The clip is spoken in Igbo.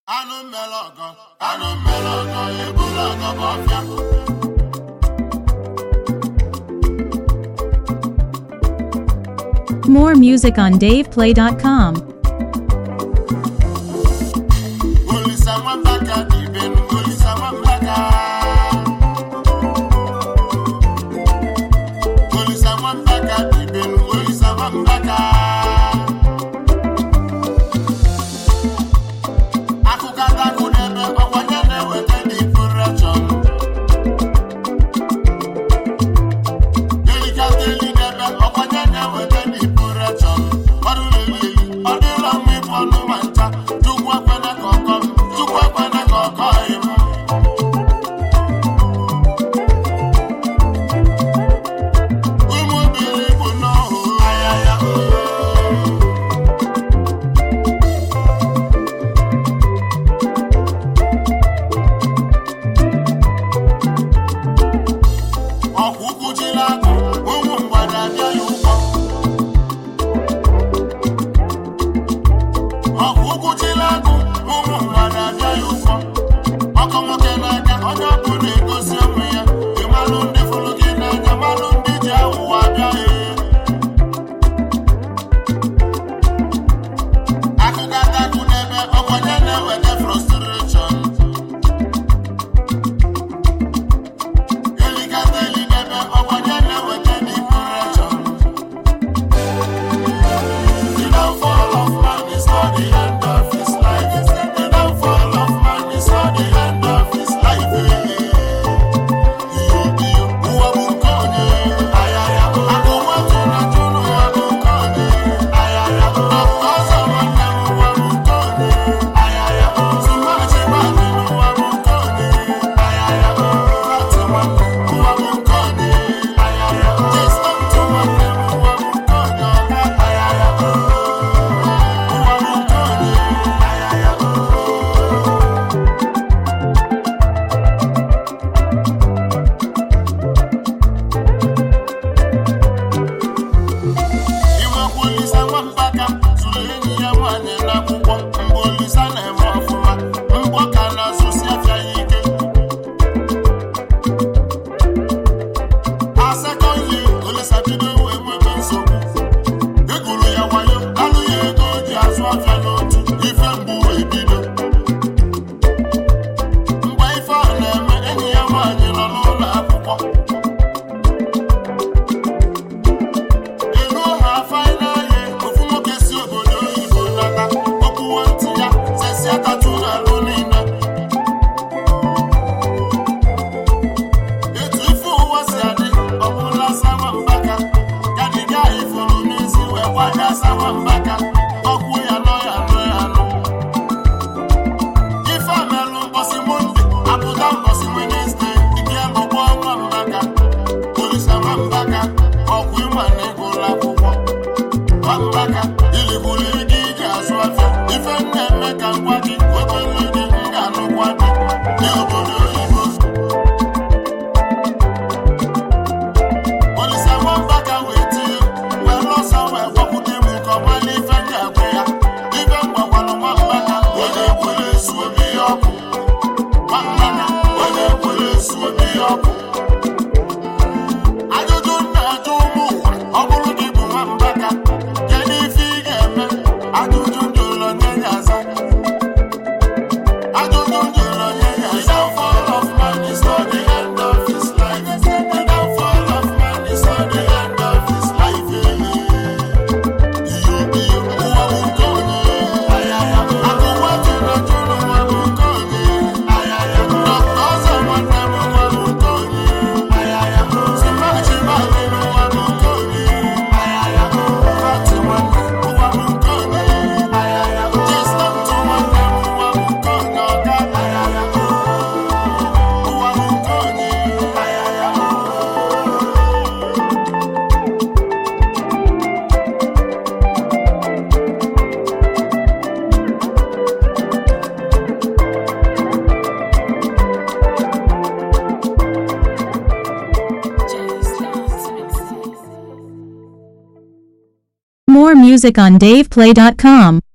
anụ mmele ọgọ anụ mmele ọgọ ebula ọgọ bụ ọfịa More music on DavePlay.com. olisa nwamba ka dị ibenu olisa nwamba ka olisa nwamba ka dị ibenu olisa nwamba ka akụkọ adakụ n'ebe ọkwanye na-eweta dị pụrụchọn delikata eli n'ebe ọkwanye na-eweta dị pụrụchọn ọrụ lelili ọ dịla mma ịbụ ọnụ ma ncha chukwu ekwena ka ọkọ m chukwu ekwena ka ọkọ m ụmụ obere bụ n'ọhụ anya ya ọkwa ukwu jiri agụ ụmụ mgbada abịa ya ụgwọ ọkwa ukwu jiri agụ ụmụ mgbada abịa ya ụgwọ ọkọ nwoke n'aka onye ọbụla egosi onwe ya ịmalụ ndị fụrụ gị n'anya malụ ndị ji awụwa abịa ya akụkọ adakụ n'ebe ọkwanye na-eweta frustration elikata eli n'ebe ọkwanye na-eweta depression The downfall of man is not the end of his life. The downfall of man is not the end of his life. Iyo iyo, ụwa bụ nke onye. Ayaya, akụ nwatụ na tụrụ ụwa bụ nke onye. Ayaya, dọkịta ọzọ nwanne m ụwa bụ nke onye. Ayaya, tụmachi mmadụ n'ụwa bụ nke onye. Ayaya, fati nwanne m ụwa bụ nke onye. Ayaya, jestọntụ nwanne m ụwa bụ nke onye. Ayaya, ụwa bụ nke onye. Ayaya. Inwekwa Olisa nwambaka zụrụ enyi ya nwaanyị n'akwụkwọ mgbe Olisa na-eme ọfụma mgbọ ka na-azụsi afịa ya ike asekọnye Olisa bido wee nwebe nsogbu egwuru ya wayo alụ ya ego o ji azụ afịa n'otu ife mgbu wee bido mgbe ife a na-eme enyi ya nwaanyị nọ n'ụlọ akwụkwọ ego ha faina ye ofu nwoke si obodo oyibo nata okwuwe ntị ya sesi atatu n'alụ niile etu ife ụwa si adị ọbụla sama mbaka kadiga ifuru n'isi wee gbada sama mbaka ọkwụ ya nọ ya nọ ya nọ ife a melụ mbọsị monde apụta mbọsị wenesde ike lụgbọ nwa mbaka olisa nwa mbaka ọkwụ ịma na ịgụla akwụkwọ nwa mbaka iligbuli gị iji azụ afịa ife m na-eme ka ngwa gị wetelu gị m ga-alụkwa gị dị obodo oyibo olisa nwa mbaka wee tie wee lọsa wee gwakwute m nke ọma n'ife m ga-agwa ya ife m gwakwara nwa mbaka onye ekwere esu obi ya ọkụ nwa mbaka onye ekwere esu obi ya ọkụ ajụjụ na-ajụ ụmụ ụwa ọ bụrụ gị bụ nwambaka kedu ife ị ga-eme ajụjụ jụrụ nye ya aza ajụjụ jụrụ nye ya aza The downfall of man is not the end of his life. The downfall of man is not the end of his life. Iyo iyo, ụwa bụ nke onye. Ayaya, akụ nwatụ na tụrụ ụwa bụ nke onye. Ayaya, dọkịta ọzọ nwanne m ụwa bụ nke onye. Ayaya, simachi mmadụ n'ụwa bụ nke onye. Ayaya, fati nwanne m ụwa bụ nke onye. Ayaya, jestọntụ nwanne m ụwa bụ nke onye. Ọga ayaya, ụwa bụ nke onye. Ayaya. More music on DavePlay.com.